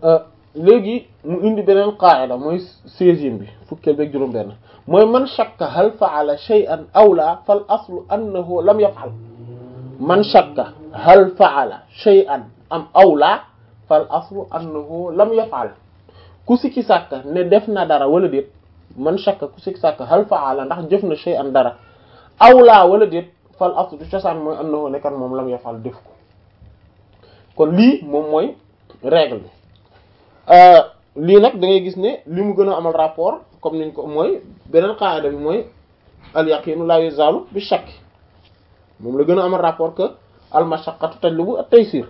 léegi mu indi beneen qaida mooy seizième bi fukkeel beeg juróom benn mooy man shakka hal faala shay'an aw la fal aslu annahu lam yaf'al man shakka hal faala shay'an am aw la fal aslu annahu lam yaf'al ku sikki sàkka ne def na dara wala déet man shakka ku sikki sàkka hal faala ndax jëf na shay'an dara aw la wala déet fal aslu cosaan mooy annahu nekkan moom lam yaf'al def ko kon lii moom mooy règle bi lii nag da ngay gis ne li mu gën a amal rapport comme niñ ko mooy beneen qaida bi mooy al yaqinu la yuzalu bi shakk moom la gën a amal rapport que al mashaqqatu tajlibu at taysir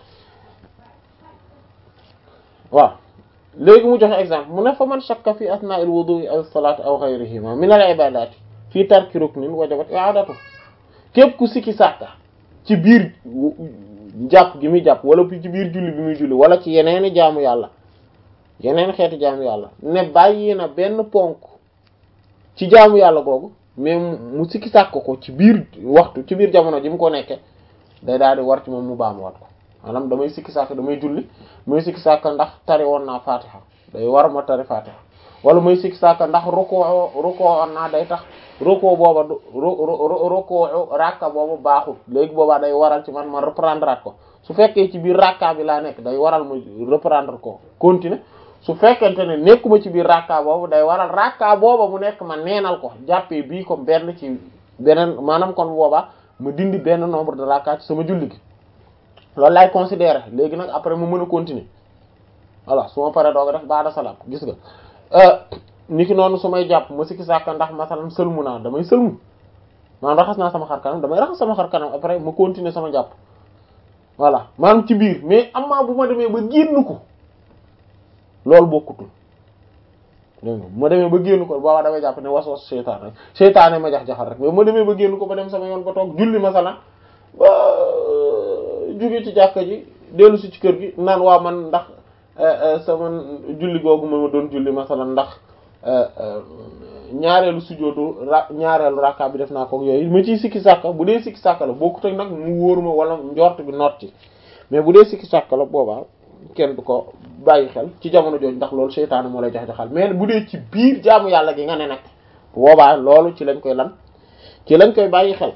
waaw léegi mu joxe exemple mu ne fa man shakka fi asna'il wudu'i aw salati aw ghayrihima min al ibadati fi tarki ruknin wajabat i'adatu képp ku sikki sàkka ci biir jàpp gi muy jàpp wala ci biir julli bi muy julli wala ci yeneeni jaamu yàlla yeneen xeeti jaamu yàlla ne bàyyi na benn ponk ci jaamu yàlla googu mais mu sikki sàkk ko ci biir waxtu ci biir jamono ji mu ko nekke day daal di war ci moom mu baamuwaat ko maanaam damay sikki sàkk damay julli muy sikki sàkk ndax tari woon naa fatiha day war ma tari fatiha wala muy sikki sàkk ndax rukoo rukoo woon naa day tax rukoo booba du rukoo rakka boobu baaxul léegi boobaa day waral ci man ma reprendre at ko su fekkee ci biir rakka bi laa nekk day waral ma reprendre ko continuer su fekkente ne nekkuma ci biir rakka boobu day waral rakka booba mu nekk ma neenal ko jàppee bii comme benn ci beneen maanaam kon boobaa ma dindi benn nombre de rakka ci sama julli gi loolu laay considérer léegi nag après mu mën a continuer voilà su ma paree doog a def baada salaam gis nga ni ki noonu su may jàpp ma sikki sàkka ndax masalan sëlmu naa damay sëlmu maanaam raxas naa sama xar kanam damay raxas sama xar kanam après ma continuer sama jàpp voilà maanaam ci biir mais amaa bu ma demee ba génn ko loolu bokkutul dégg nga bu ma demee ba génn ko boobaa damay jàpp ne was was seytaan rek seytaane ma jax-jaxal rek mais bu ma demee ba génn ko ba dem sama yoon ba toog julli masalan ba jóge ci jàkka ji dellu si ci kër gi naan waa man ndax sama julli googu ma doon julli masalan ndax ñaareelu sujjóotu ra ñaareelu rakka bi def naa ko yooyu ma ciy sikki sàkka bu dee sikki sàkka la bokkut ak nag mu wóor ma wala njort bi noot ci mais bu dee sikki sàkka la boobaa kenn du ko bàyyi xel ci jamono jooju ndax loolu seytaane moo lay jox joxal mais bu dee ci biir jaamu yàlla gi nga ne nag boobaa loolu ci lañ koy lan ci lañ koy bàyyi xel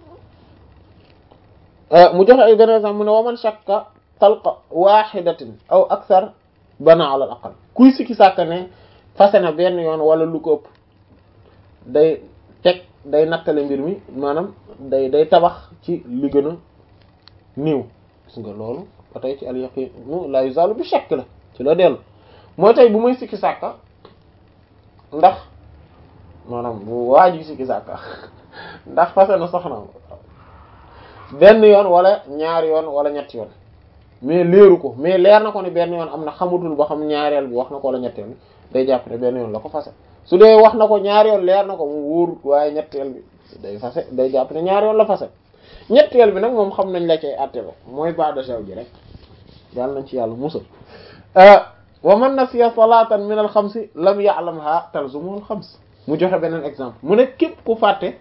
mu joxe ay benn exemple mu ne waman shakka talqa wahidatin aw akthar bana ala al aqal kuy sikki sàkka ne fase na benn yoon wala lu ko ëpp day teg day nattale mbir mi maanaam day day tabax ci li gën a néew gis nga loolu ba tey ci al yaqinu la yuzalu bi shakk la ci la dellu mooy tey bu may sikki sàkka ndax maanaam bu waaj yi sikki sàkka ndax fase na soxna benn yoon wala ñaari yoon wala ñetti yoon mais leeru ko mais leer na ko ne benn yoon am na xamutul ba xam ñaareel bi wax na ko wala ñetteel bi day jàpp ne benn yoon la ko fase su dee wax na ko ñaari yoon leer na ko mu wóor waaye ñetteel bi day fase day jàpp ne ñaari yoon la fase ñetteel bi nag moom xam nañ la cay àtte la mooy ba'da zawji rek yàlla nañ ci yàlla musal wa man nasiya salatan min al xamsi lam ya'lamha talzumu al xams mu joxe beneen exemple mu ne képp ku fàtte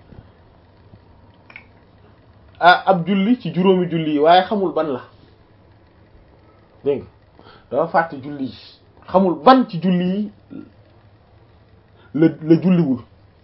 ah ab julli ci juróomi julli yi waaye xamul ban la dégg nga dafa fàtte julli yi xamul ban ci julli yi la la julliwul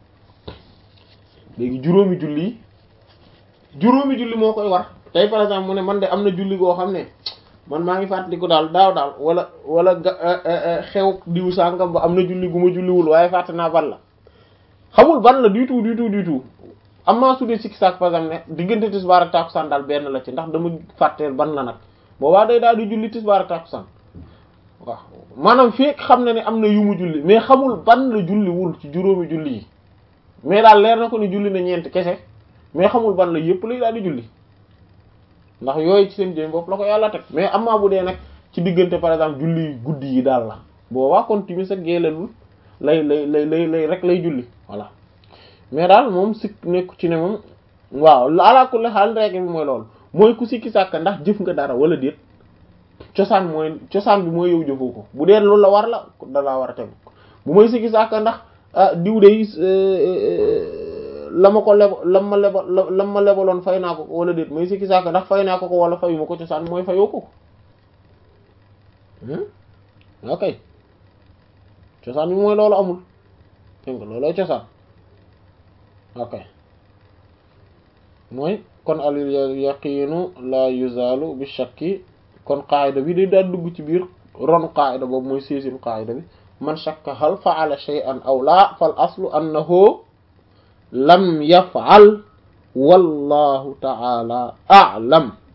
léegi juróomi julli yi juróomi julli moo koy war tey par exemple mu ne man de am na julli goo xam ne man maa ngi fàttaliku daal daaw daal wala wala xew diw sàngam ba am na julli gu ma julliwul waaye fàtte naa ban la xamul ban la du tout du tout du tout am naa su dee sikki saak par exemple ne diggante tisbaar ak tàkkusaan daal benn la ci ndax dama fàtteel ban la nag boobaa day daal di julli tisbaar ak tàkkusaan waaw maanaam fii xam na ne am na yu mu julli mais xamul ban la julliwul ci juróomi julli yi mais daal leer na ko ni julli na ñeent kese mais xamul ban la yépp lay daal di julli ndax yooyu ci seen jëm bopp la ko yàlla teg mais amaa bu dee nag ci diggante par exemple julli guddi yi daal la boobaa kon timis ak géelalul lay lay lay lay lay rek lay julli voilà mais daal moom sikk nekku ci ne moom waaw ala kulli xaal règle bi mooy loolu mooy ku sikki sàkka ndax jëf nga dara wala déet cosaan mooy cosaan bi mooy yow jëfoo ko bu dee loolu la war la da laa war a tegu bu may sikki sàkka ndax diw de la ma ko lebo la ma lebo la ma lebaloon fay naa ko wala déet may sikki sàkka ndax fay naa ko ko wala fayuma ko cosaan mooy fayoo ko ok cosaan bi mooy loolu amul dégg nga loolooy cosaan ok mooy kon al yaqiinu la yuzalu bi shakki kon qaayida bi day daal dugg ci biir ron qaayida boobu mooy sixième qaayida bi man shakka hal fa'ala shay'an aw la fal aslu annahu lam yaf'al wallahu ta'ala a'lam